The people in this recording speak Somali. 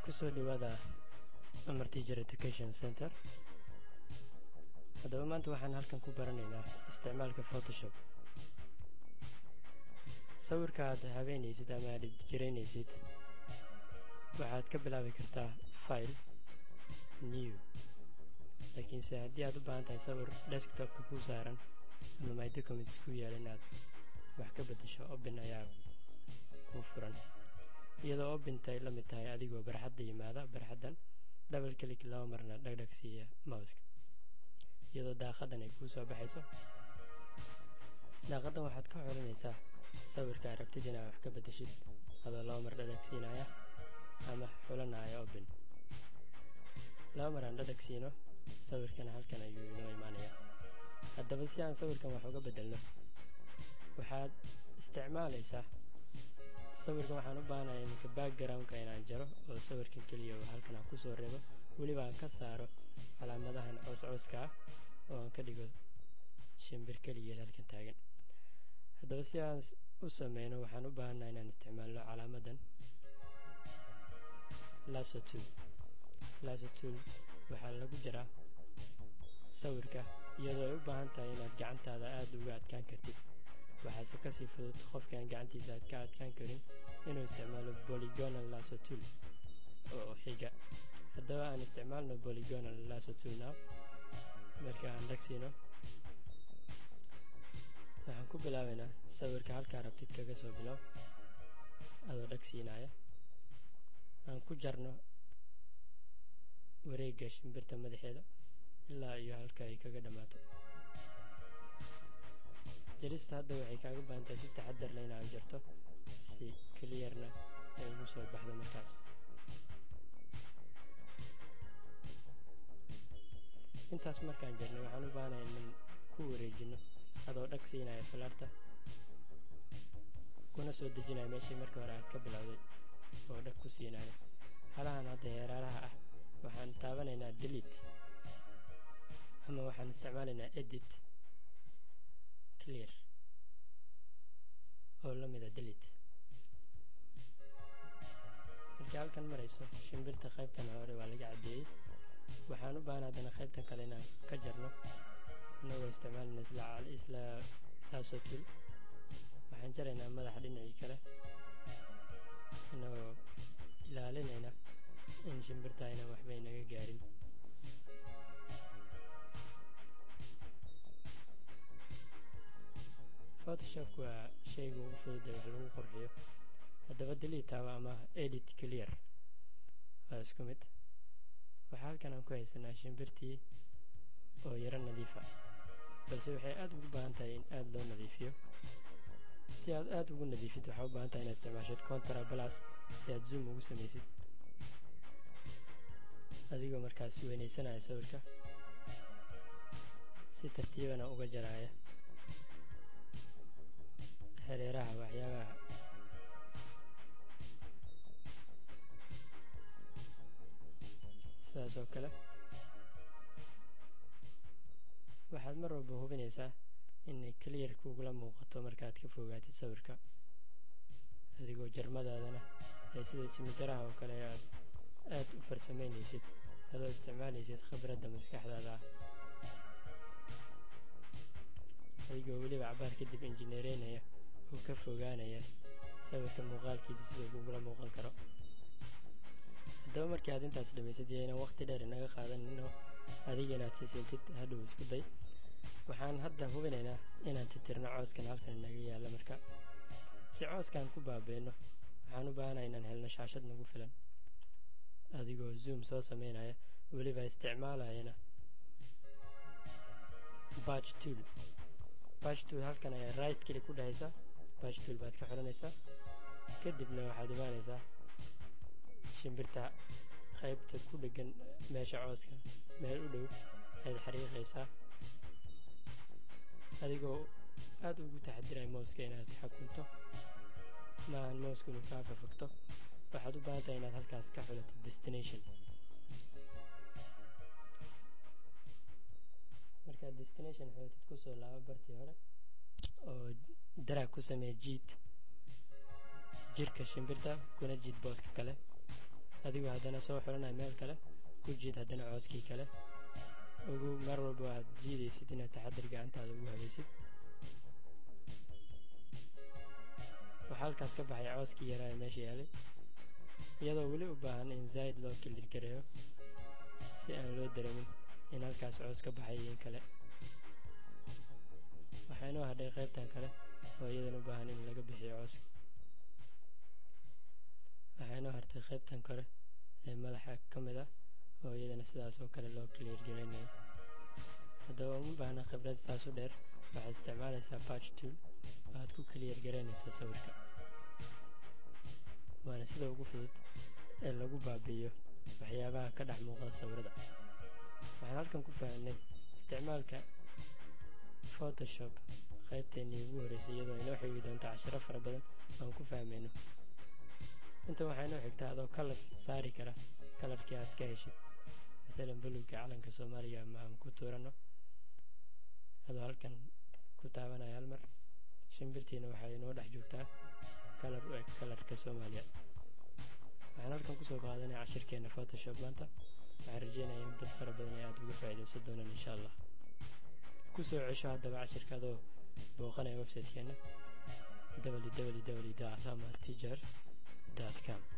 kusoo dhawaada amar teacher education center haddaba maanta waxaan halkan ku baranaynaa isticmaalka photoshop sawirka aad habeynaysid ama aad jiraynaysid waxaad ka bilaabi kartaa file new laakiinse haddii aad u baahan tahay sawir desktopka kuu saaran ama my documents ku yaal inaad wax ka beddesho open ayaa kuu furan iyadoo opintay la mid tahay adigoo barxadda yimaada barxaddan double click laba marna dhagdhag siiya mouska iyadoo daaqadan ay kuu soo baxayso daaqaddan waxaad ka xolinaysaa sawirka aad rabtid inaad wax ka beddeshid adoo laba mar dhadhag siinaya ama xulanaya open laba mar aan dhadhag siino sawirkana halkan ayuu inoo imaanayaa haddaba si aan sawirkan wax uga beddelno waxaad isticmaalaysaa sawirkan waxaan u baahanaya iminka backgroundka inaan jaro oo sawirkan keliya oo halkan aan kusoo reebo weliba aan ka saaro calaamadahan cooscooska ah oo aan ka dhigo shimbir keligeed halkan taagan haddaba si aan u sameyno waxaan u baahannaha inaan isticmaalno calaamadan lasotul lasotul waxaa lagu jaraa sawirka iyadoo ay u baahan tahay inaad gacantaada aada uga adkaan kartid waxaase kasii fudud qofkaan gacantiisa aad ka adkaan karin inuu isticmaalo bolygonal lasotul oo xiga haddaba aan isticmaalno bolygonal lasotul now marka aan dhagsiino waxaan ku bilaabaynaa sawirka halkaa rabtid kaga soo bilow adoo dhagsiinaya aan ku jarno wareegga shimbirta madaxeeda ilaa iyo halka ay kaga dhammaato jarista hadda waxay kaaga baahantahay si taxadar le inaad jarto si keliyarna ay ugu soo baxdo markaas intaas markaan jarnay waxaan u baahanaya inan ku wareejino adoo dhag siinaya falaarta kuna soo dejinaya meeshii markii hore aad ka bilowday oo dhag ku siinaya halahan hadda heeraaraha ah waxaan taabanaynaa delete ama waxaan isticmaalaynaa edit clear oo la mida delete markii halkan marayso shimbirta qaybtan hore waa laga caddeeyey waxaan u baahan haddana qaybtan kale inaan ka jarno inagoo isticmaalayna isla lasotul waxaan jaraynaa madaxa dhinacii kale inagoo ilaalinayna in shimbirta aynan waxba inaga gaarin photoshop waa shayga ugu fudud ee wax lagu qurxiyo haddaba delitaaba ama edit clear waa isku mid waxaa halkan aan ku haysanaa shimbirtii oo yaro nadiifa balse waxay aada ugu baahan tahay in aada loo nadiifiyo si aad aada ugu nadiifid waxaa u baahan tahay inaad isticmaashid contra balas si aad zoom ugu samaysid adigoo markaas weynaysanaya sawirka si tartiibana uga jaraya hareeraha waxyaabaha sidaas oo kale waxaad mar walba hubinaysaa inay clear kugula muuqato markaad ka fogaatid sawirka adigoo jarmadaadana ee sida jimijaraha oo kale aad aada u farsamaynaysid adoo isticmaalaysid khibradda maskaxdaada ah adigoo weliba cabaar kadib injineereynaya oo ka fogaanaya sawirka muuqaalkiisa siduu kugula muuqan karo haddaba markii aad intaas dhammaysad iyo inaan waqti dheer inaga qaadanino adiga inaad sisiintid hadhow isku day waxaan hadda hubinaynaa inaan titirno cooskan halkan inaga yaalla marka si cooskan ku baabeenno waxaan u baahanaya inaan helno shaashad nagu filan adigoo zoom soo sameynaya weliba isticmaalayana batch tool batch tool halkan ayaa right keli ku dhahaysaa batch tool baad ka xoranaysaa kadibna waxaad imaanaysaa shimbirta qaybta ku dhegan meesha cooska meel u dhow ayaad xariiqaysaa adigoo aada ugu taxadiraya mouska inaad xakunto maahan mousku inuu kaa fafagto waxaad u baahan tahay inaad halkaas ka xulatid destination markaad destination xulatid kusoo laabo bartii hore oo daraag ku samee jiid jirka shimbirta kuna jiid booska kale adigoo haddana soo xulanaya meel kale ku jiid haddana cooskii kale ugu mar walba aad jiidaysid inaad taxadir gacantaada ugu habaysid waxaa halkaas ka baxay cooskii yaraa ee meesha yaalay iyadoo weli u baahan in zaa'id loo kilir gareeyo si aan loo dareemin in halkaas coos ka baxay iyo in kale waxaa inoo hadhay qaybtan kale oo iyadan u baahan in laga bixiyo cooska waxaa inoo hartay qaybtan kore ee madaxa ka mid ah oo iyadana sidaas oo kale loo clear garaynayo haddaba uma baahna khibrad saas u dheer waxaad isticmaalaysaa batch tool oo aad ku clear garaynaysaa sawirka waana sida ugu fudud ee lagu baabi'iyo waxyaabaha ka dhex muuqda sawirada waxaan halkan ku fahanay isticmaalka photoshop qaybteennii ugu horreysay iyadoo inoo xigi doonto cashiro fara badan aan ku fahmayno intan waxaa inoo xigtaa adoo kalar saari kara kalarkii aad ka heshid maalan buluugga calanka soomaaliya ama aan ku tuuranno adoo halkan ku taabanaya hal mar shimbirtiina waxay inoo dhex joogtaa kalar u eg kalarka soomaaliya waxaan halkan kusoo qaadanaya cashirkeenna photoshop maanta waxaan rajeynaya in dad fara badan ay aada uga faa'iidaysan doonaan insha allah kusoo cesho haddaba cashirka adoo booqanaya website-keenna www amartijar com